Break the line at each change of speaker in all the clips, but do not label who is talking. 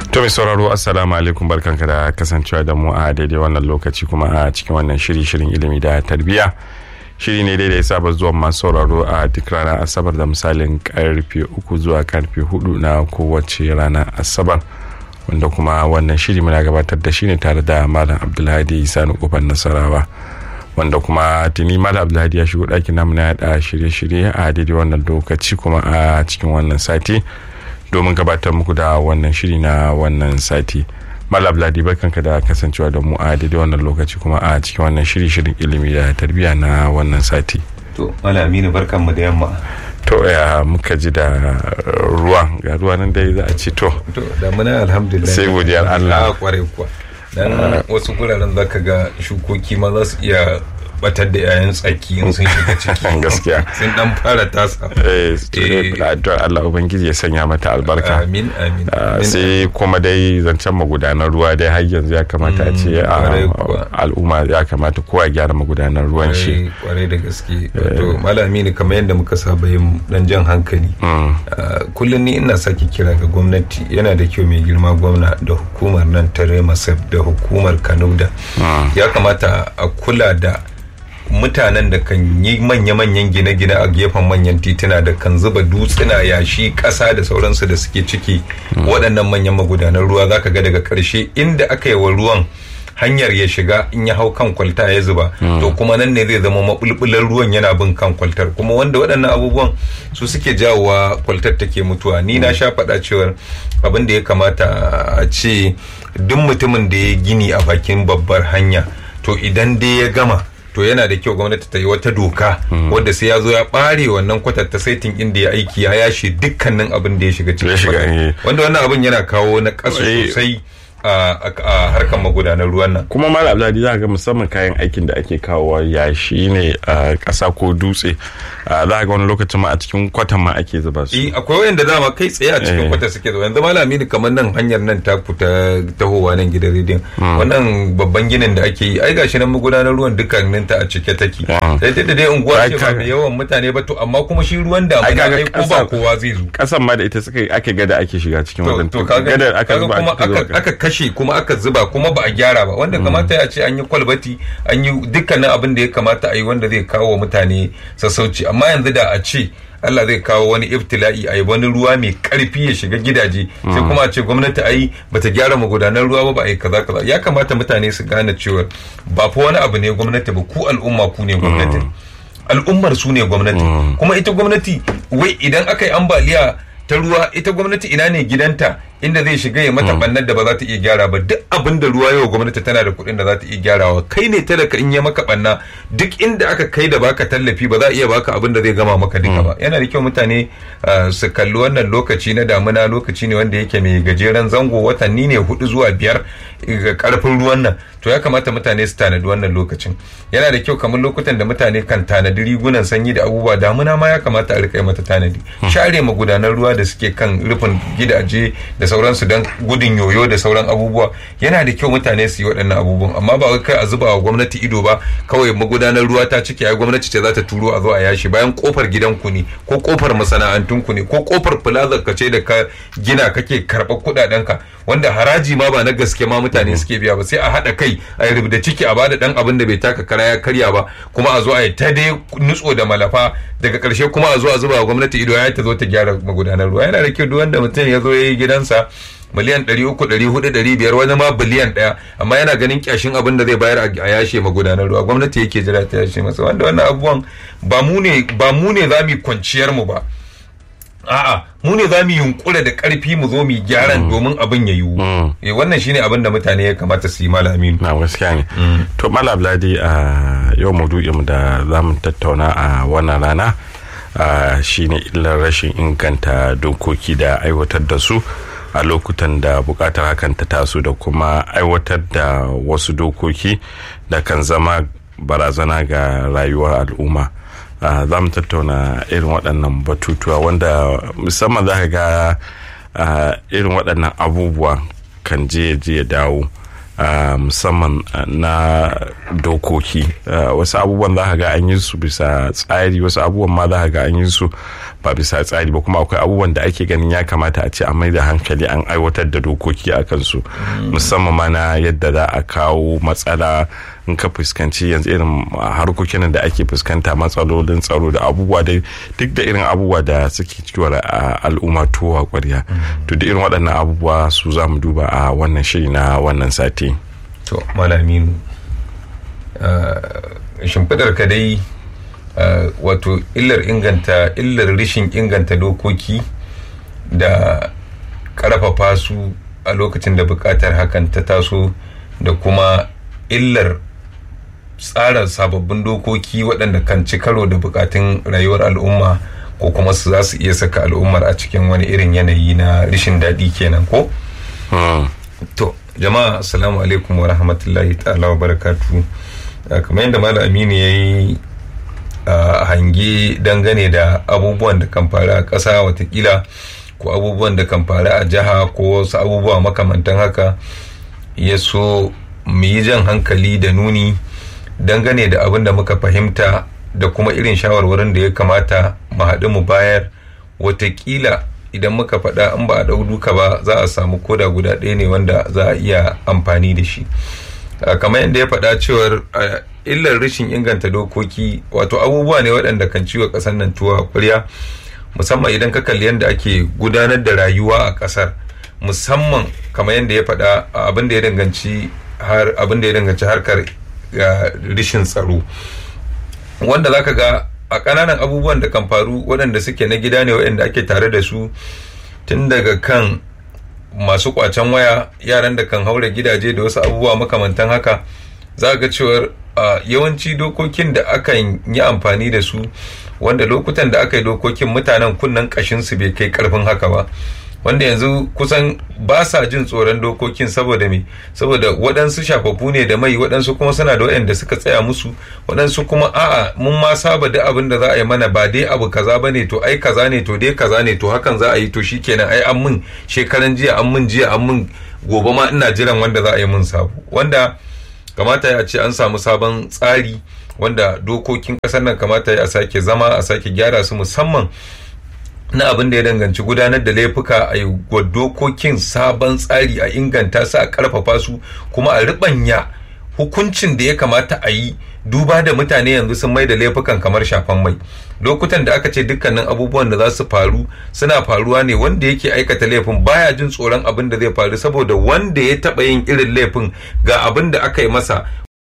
To mai sauraro assalamu alaikum barkanka da kasancewa da mu a daidai wannan lokaci kuma a cikin wannan shiri shirin ilimi da tarbiyya. Shiri ne daidai saba zuwa masu sauraro a duk ranar asabar da misalin karfe uku zuwa karfe hudu na kowace ranar asabar. Wanda kuma wannan shiri muna gabatar da shi ne tare da Malam Abdulhadi Sani Kofar Nasarawa. Wanda kuma tuni Malam Abdulhadi ya shigo ɗakin namu na yaɗa shirye-shirye a daidai wannan lokaci kuma a cikin wannan sati. domin gabatar muku da wannan shiri na wannan sati malab ladi barkanka da kasancewa da mu a daidai wannan lokaci kuma a cikin wannan shiri shirin ilimi da tarbiyya na wannan sati
to malaminu barkan mu da yamma
to ya muka ji da ruwa ga ruwa nan dai za a ci to
to da muna alhamdulillah
sai godiyar Allah
kwarai kuwa dan wasu guraren zaka ga shukoki ma za su iya batar da yayan tsaki in sun shiga ciki
gaskiya
sun dan fara tasa
eh addu'ar Allah ubangiji ya sanya mata albarka
amin amin
sai kuma dai zancen magudanar ruwa dai har yanzu ya kamata a ce al'umma ya kamata kowa gyara magudanar ruwan shi
kwarai da gaske to malami ne kamar yadda muka saba yin dan jan hankali kullum ni ina sake kira ga gwamnati yana da kyau mai girma gwamna da hukumar nan ta remasef da hukumar kanuda ya kamata a kula da mutanen da kan yi manya-manyan gine-gine a gefen manyan tituna da kan zuba dutsuna yashi ƙasa da sauransu da suke ciki waɗannan manyan magudanan ruwa zaka ga daga ƙarshe inda aka yi wa ruwan hanyar ya shiga in ya hau kan kwalta ya zuba to kuma nan ne zai zama maɓulɓular ruwan yana bin kan kwaltar kuma wanda waɗannan abubuwan su suke jawowa kwaltar take mutuwa ni na sha faɗa cewar abin da ya kamata a ce duk mutumin da ya gini a bakin babbar hanya to idan dai ya gama to yana da kyau gwamnati ta yi wata doka wadda sai ya zo ya bare wannan kwatar ta saitin inda ya aiki ya yashe dukkanin abin da ya shiga cikin wanda wannan abin yana kawo na kasu sosai a harkar magudanar ruwan nan
kuma malam abdulhadi za ga musamman kayan aikin da ake kawowa yashi ne a ƙasa ko dutse za ga wani lokacin ma a cikin kwatan ma ake zuba su
eh akwai wanda dama kai tsaye a cikin kwata suke zuba yanzu malami ne kamar nan hanyar nan ta ta tahowa nan gidan rediyon wannan babban ginin da ake yi ai gashi nan magudanar ruwan dukkanin ta a cike take sai da dai unguwa ce ba mai yawan mutane ba to amma kuma shi ruwan da ai ko ba kowa zai zo
kasan ma da ita suka ake gada ake shiga cikin wajen
to kaga kuma aka kashe kuma aka zuba kuma ba a gyara ba wanda kamata ya ce an yi kwalbati an yi dukkanin abin da ya kamata a yi wanda zai kawo wa mutane sassauci amma yanzu da a ce Allah zai kawo wani iftila'i a yi wani ruwa mai karfi ya shiga gidaje sai kuma a ce gwamnati a yi bata gyara magudanar ruwa ba ba a yi kaza kaza ya kamata mutane su gane cewa ba fa wani abu ne gwamnati ba ku al'umma ku ne gwamnati al'ummar su ne gwamnati kuma ita gwamnati wai idan aka yi ambaliya ta ruwa ita gwamnati ina ne gidanta inda zai shiga ya mata bannar da ba za ta iya gyara ba duk abin da ruwa yau gwamnati tana da kuɗin da za ta iya gyarawa kai ne talaka in ya maka banna duk inda aka kai da baka tallafi ba za a iya baka abin da zai gama maka duka ba yana da kyau mutane su kalli wannan lokaci na damuna lokaci ne wanda yake mai gajeren zango watanni ne hudu zuwa biyar ga karfin ruwan nan to ya kamata mutane su tanadi wannan lokacin yana da kyau kamar lokutan da mutane kan tanadi rigunan sanyi da abubuwa damuna ma ya kamata a rika mata tanadi share magudanan ruwa da suke kan rufin gidaje da sauransu don gudun yoyo da sauran abubuwa yana da kyau mutane su yi waɗannan abubuwan amma ba wai kai a zuba wa gwamnati ido ba kawai magudanar ruwa ta cike ai gwamnati ce za ta turo a zo a yashi bayan kofar gidanku ne ko kofar masana'antunku ne ko kofar plaza ka ce da ka gina kake karɓar kuɗaɗen ka wanda haraji ma ba na gaske ma mutane suke biya ba sai a haɗa kai a yi da ciki a bada ɗan abin da bai taka kara ya karya ba kuma a zo a yi ta dai nutso da malafa daga ƙarshe kuma a zo a zuba wa gwamnati ido ya ta zo ta gyara magudanar ruwa yana da kyau duk wanda mutum ya zo ya yi gidansa miliyan ɗari uku ɗari hudu ɗari biyar wani ma biliyan ɗaya amma yana ganin kyashin abin da zai bayar a yashe magudanar ruwa gwamnati yake jira ta yashe masa wanda wannan abubuwan ba mu ne ba mu ne za mu kwanciyar mu ba a'a mu ne za mu yunkura da karfi mu zo mu gyaran domin abin ya yiwu eh wannan shine abin da mutane ya kamata su yi malamin
na gaskiya ne to malam ladi a yau maudu'in da za mu tattauna a wannan rana shine illar rashin inganta dokoki da aiwatar da su a lokutan da bukatar hakan ta taso da kuma aiwatar da wasu dokoki da kan zama barazana ga rayuwar al'umma za mu tattauna irin waɗannan batutuwa wanda musamman za ka ga irin waɗannan abubuwa kan je je ya dawo musamman na dokoki wasu abubuwan za ga an yi su bisa tsari wasu abubuwan ma za ga an yi su ba bisa tsari ba kuma akwai abubuwan da ake ganin ya kamata a ce a mai da hankali an aiwatar da dokoki a kansu musamman ma na yadda za a kawo matsala in ka fuskanci yanzu irin harkokin da ake fuskanta matsalolin tsaro da abubuwa dai duk da irin abubuwa da suke cikin al'umma tuwa kwarya to da irin waɗannan abubuwa su za mu duba a wannan shiri na wannan sati
to malaminu shimfiɗar ka dai wato illar inganta illar rishin inganta dokoki da ƙarfafa su a lokacin da buƙatar hakan ta taso da kuma illar tsara sababbin dokoki waɗanda kan ci karo da bukatun rayuwar al'umma ko kuma su za su iya saka al'ummar a cikin wani irin yanayi na rishin daɗi kenan ko? to jama'a assalamu alaikum wa rahmatullahi ta'ala wa barakatu kamar yadda malam aminu ya yi hange dangane da abubuwan da kan faru a ƙasa watakila ko abubuwan da kan faru a jiha ko wasu abubuwa makamantan haka ya so mu yi jan hankali da nuni dangane da abin da muka fahimta da kuma irin shawarwarin da ya kamata mu haɗu mu bayar watakila idan muka faɗa in ba a ɗau duka ba za a samu koda guda ɗaya ne wanda za a iya amfani da shi kamar yadda ya faɗa cewar illar rashin inganta dokoki wato abubuwa ne waɗanda kan ciwo ƙasar nan tuwa ƙwarya musamman idan ka kalli yadda ake gudanar da rayuwa a ƙasar musamman kamar yadda ya faɗa abin da ya danganci har abin da ya danganci harkar rishin tsaro wanda zaka ga a ƙananan abubuwan da kan faru waɗanda suke na gida ne waɗanda ake tare da su tun daga kan masu kwacen waya yaran da kan haura gidaje da wasu abubuwa makamantan haka za ga cewar yawanci dokokin da akan yi amfani da su wanda lokutan da aka yi dokokin mutanen kunnen kashinsu bai kai karfin haka ba wanda yanzu kusan ba sa jin tsoron dokokin saboda me saboda waɗansu shafafu ne da mai waɗansu kuma suna da waɗanda suka tsaya musu waɗansu kuma a'a mun ma saba da abin da za a yi mana ba dai abu kaza ba ne to ai kaza ne to dai kaza ne to hakan za a yi to shikenan ai an mun shekaran jiya an mun jiya an mun gobe ma ina jiran wanda za a yi mun sabo wanda kamata ya ce an samu sabon tsari wanda dokokin ƙasar nan kamata ya sake zama a sake gyara su musamman na abin da ya danganci gudanar da laifuka a yi dokokin sabon tsari a inganta su a karfafa su kuma a ribanya hukuncin da ya kamata a yi duba da mutane yanzu sun mai da laifukan kamar shafan mai lokutan da aka ce dukkanin abubuwan da za su faru suna faruwa ne wanda yake aikata laifin baya jin tsoron abin da zai faru saboda wanda ya taba yin irin laifin ga abin da aka yi masa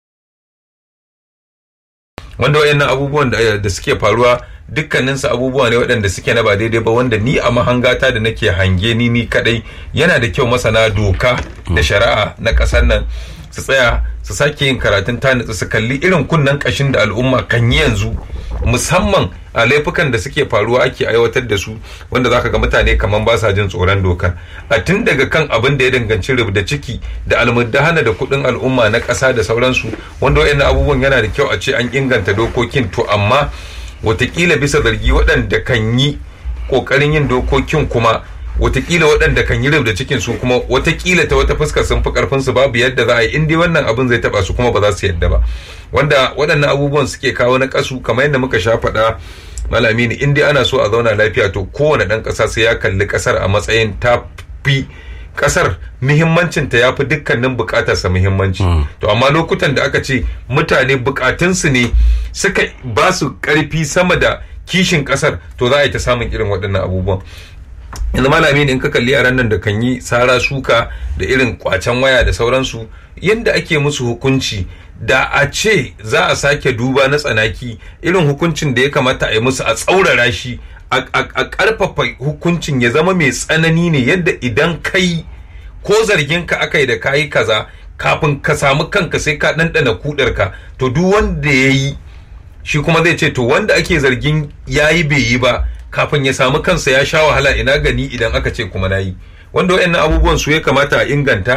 wanda wayannan abubuwan da suke faruwa dukkaninsu abubuwa ne waɗanda suke na ba daidai ba wanda ni a mahangata da nake hange ni ni kadai yana da kyau masana doka da shari'a na ƙasar nan su tsaya su sake yin karatun tanitsu su kalli irin kunnen ƙashin da al'umma kan yi yanzu musamman a laifukan da suke faruwa ake aiwatar da su wanda zaka ga mutane kamar ba sa jin tsoron dokar a tun daga kan abin da ya danganci rubda ciki da almuddahana da kuɗin al'umma na ƙasa da sauransu wanda waɗannan abubuwan yana da kyau a ce an inganta dokokin to amma watakila bisa zargi waɗanda kan yi ƙoƙarin yin dokokin kuma watakila waɗanda kan yi da cikin su kuma watakila ta wata fuskar sun fi ƙarfin su babu yadda za a yi in dai wannan abin zai taɓa su kuma ba za su yadda ba wanda waɗannan abubuwan suke kawo na ƙasu kamar yadda muka sha faɗa malami ne in dai ana so a zauna lafiya to kowane ɗan ƙasa sai ya kalli ƙasar a matsayin ta fi kasar muhimmancinta ya fi dukkanin bukatarsa muhimmanci to amma lokutan da aka ce mutane bukatunsu ne suka ba su karfi sama da kishin kasar to za a yi ta samun irin waɗannan abubuwan yanzu malami ne in ka kalli yaran nan da kan yi sara suka da irin kwacen waya da sauransu yadda ake musu hukunci da a ce za a sake duba na tsanaki irin hukuncin da ya kamata a yi musu a tsaurara shi a ƙarfafa hukuncin ya zama mai tsanani ne yadda idan kai ko zargin ka aka yi da kayi kaza kafin ka samu kanka sai ka ɗanɗana kudarka to duk wanda ya yi shi kuma zai ce to wanda ake zargin ya yi bai yi ba kafin ya samu kansa ya sha wahala ina gani idan aka ce kuma na yi wanda wayannan abubuwan su ya kamata a inganta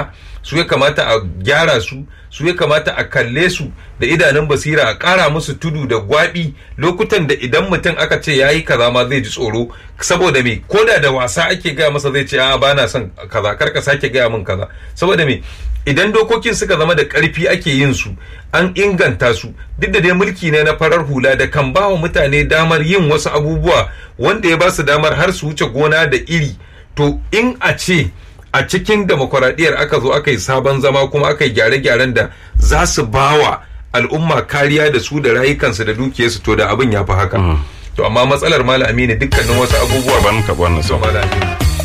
su ya kamata a gyara su su ya kamata a kalle su da idanun basira a ƙara musu tudu da gwaɓi lokutan da idan mutum aka ce ya yi kaza ma zai ji tsoro saboda me ko da da wasa ake gaya masa zai ce a ba na son kaza kar ka sake gaya min kaza saboda me idan dokokin suka zama da ƙarfi ake yin su an inganta su duk da dai mulki ne na farar hula da kan ba wa mutane damar yin wasu abubuwa wanda ya ba su damar har su wuce gona da iri to in a ce a cikin demokuraɗiyyar aka zo aka yi sabon zama kuma aka yi gyare-gyaren da za su bawa al'umma kariya da su da rayukansu da dukiyarsu to da abin ya fi haka to amma matsalar malam aminu dukkanin wasu abubuwa
ban ka wannan
malam aminu